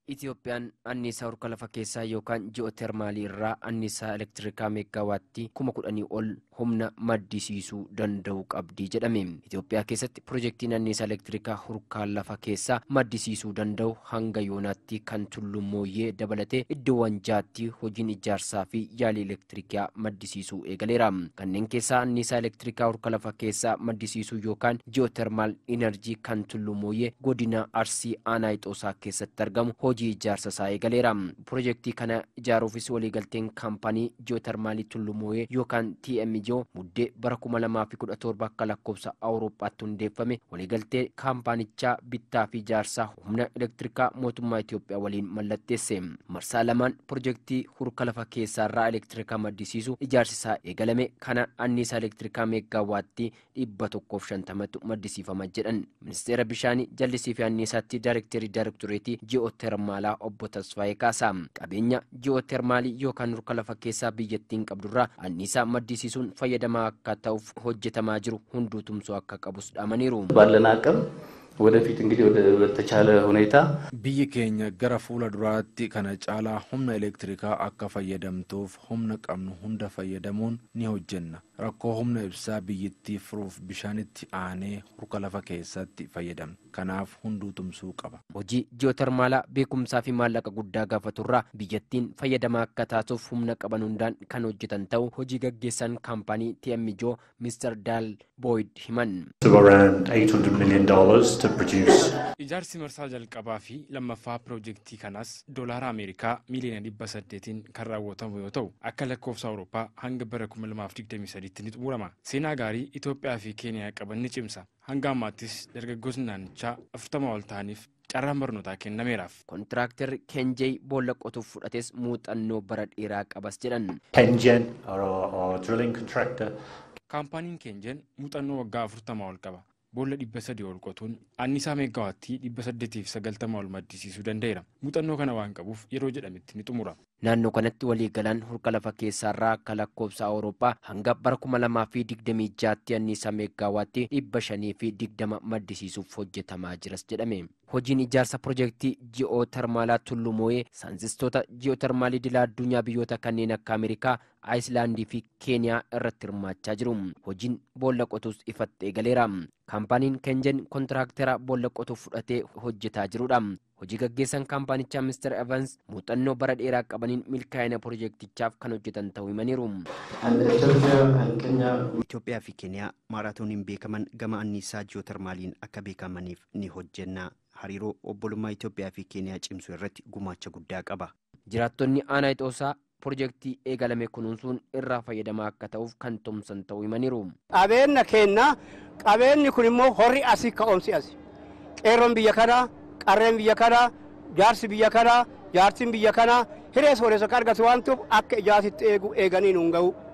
Itoophiyaan anniisaa harka lafa keessaa yookaan ji'ootermaalii irraa anniisaa elektirikaa meegaawaattii kuma kudhanii ol humna maddisiisuu danda'u qabdi jedhame. Itoophiyaa keessatti pirojektiin anniisaa elektirikaa harka lafa keessaa maddisiisuu danda'u hanga yoonaatti kan tullumooyyee dabalatee iddoowwan jaatti hojiin ijaarsaa fi yaalii elektirikaa maddisiisuu eegaleera. Kanneen keessaa anniisaa elektirikaa harka lafa keessaa maddisiisuu yookaan ji'ootermaal inerjii kan tullumooyyee godina Arsii Aanaa Ixoosaa keessatti argamu hojii ijaarsa isaa eegaleera. Pirojektii kana ijaaruufis waliigalteen kaampaanii ji'ootermaalii tullumooyyee yookaan TMJ muddee bara kuma lamaa fi kudha torba akka lakkoofsa Awurooppaatti hundeeffame waliigaltee kaampaanichaa bittaa fi ijaarsaa humna elektirikaa mootummaa Itoophiyaa waliin mallatteesse. Marsaa lamaan pirojektii harka lafa keessaarraa elektirikaa maddisiisu ijaarsi isaa eegalame kana anniisaa elektirikaa meegaawaatti dhibba tokkoof shantamatu maddisiifama jedhan. Ministeera bishaanii jallisii fi anniisaatti daayirekteerii daayirektoreetii ji'ootermaalaa obbo Tasfaayee Kaasaa. Qabeenya ji'ootermaalii yookaan harka lafa keessaa biyyattiin qabdurraa anniisaa maddisiisuun fayyadamaa akka ta'uuf hojjetamaa jiru hunduu tumsoo akka qabus dhaamaniiru. ባለን አቅም ወደፊት እንግዲህ ወደ በተቻለ ሁኔታ biyyi keenya gara fuula duraatti kana caalaa humna elektirikaa akka fayyadamtuuf humna qabnu hunda fayyadamuun ni hojjenna rakkoo humna ibsaa biyyittii furuuf bishaanitti aanee harka lafa keessatti fayyadamna kanaaf hunduu tumsuu qaba. Hojii ji'ootermaalaa beekumsaa fi maallaqa guddaa gaafaturraa biyyattiin fayyadamaa akka taatuuf humna qaban hundaan kan hojjetan ta'u hojii gaggeessan kaampaanii TMJ Mr. Daal Boyd himan. of around $800 million to produce Ijaarsi marsaa jalqabaa fi lammaffaa piroojeektii kanaas doolaara Ameerikaa miiliyoona dhibba saddeetiin kan raawwatamu yoo ta'u akka lakkoofsa Awurooppaa hanga bara 2023tti ni xumurama. Seenaa gaarii Itoophiyaa fi Keeniyaa qaban ni cimsa. Hanga ammaattis dargaggoonni naannichaa afurtama ol ta'aniif carraan barnootaa kennameeraaf. Kontiraaktarri Kenjey boolla qotuuf fudhates muuxannoo bara dheeraa qabas jedhan. Pengen, our, our drilling contractor, Kaampaaniin Keenjen muuxannoo waggaa afurtama ol qaba. Boolla dhibba sadii ol qotuun anniisaa meegaawaattii dhibba saddeetiif sagaltama ol maddisiisuu danda'eera. Muuxannoo kana waan qabuuf yeroo jedhametti ni xumura. Naannoo kanatti waliigalaan harka lafa keessaarraa akka lakkoofsa Awurooppaa hanga bara kuma lamaa fi digdamii jaatti anniisaa meegaawaatti dhibba shanii fi digdama maddisiisuuf hojjetamaa jiras jedhame. Hojiin ijaarsa pirojektii ji'ootermaalaa tullumooyee saayintistoota ji'ootermaalii dilaa addunyaa biyyoota kanneen akka Ameerikaa, Aayislaandii fi Keeniyaa irratti hirmaachaa jiru. Hojiin boolla qotuus ifatti eegaleera. Kaampaaniin Kenjen kontiraaktera boolla qotuuf fudhatee hojjetaa jirudha. Hojii gaggeessan kaampaanichaa Mr. Evans muuxannoo bara dheeraa qabaniin milkaa'ina pirojektichaaf kan hojjetan ta'uu himaniiru. Itoophiyaa fi Keeniyaa maaraatooniin beekaman gama anniisaa ji'ootermaaliin akka beekamaniif ni hojjenna. Hariiroo obbolummaa Itoophiyaa fi Keeniyaa cimsuu irratti gumaacha guddaa qaba. Jiraattonni aanaa Ixoosaa pirojektii eegalame kunuunsuun irraa fayyadamaa akka ta'uuf kan tumsan ta'uu himaniiru. qabeenya kenna qabeenyi kun immoo horri asii ka'umsi asi qeerroon biyya kanaa qarreen biyya kanaa jaarsi biyya kanaa jaartiin biyya kanaa hiree sooressa akka argatu waan ta'uuf akka ijaarsitti eegu eeganiin hin ga'u